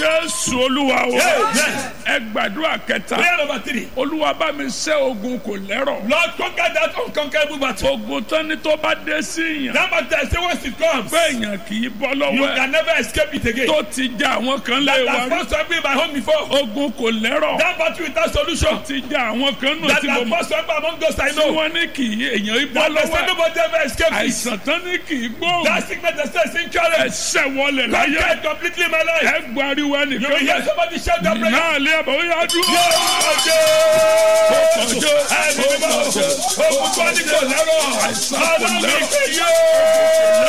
jésù olúwa o Amen. ẹ gbàdúrà kẹta Prayer number three. olúwa bá mi ṣẹ́ ogun kò lẹ́rọ̀ Lord, conquer that unconquerable battle. ogun tán ni tó bá dé sí yàn That battle, say once it comes, pé èèyàn kì í bọ́ you lọ́wọ́ ẹ̀ can never escape it again. tó ti já àwọn kan lé That wa has rí forced to be my home before. ogun kò lẹ́rọ̀ That battle without solution. ti já àwọn kan nù That tí mo has mọ̀ forced to be among those I tí know. wọ́n ní kì í èèyàn í bọ́ That they lọ́wọ́ say ẹ̀ nobody ever escape it. àìsàn tán ní kì í gbóhùn That sickness they say is incurable. ẹsẹ̀ wọlé láyé Conquer it completely in my life. ẹ gbariwo You will ẹnìkan hear somebody shout that prayer. náà lé àbọ̀ ó yá dúró. Ẹni mímọ́, ogun tó ní kò lẹ́rọ̀. Àìsàn kò Ọlọ́run lẹ́rọ̀. ìpè yóò.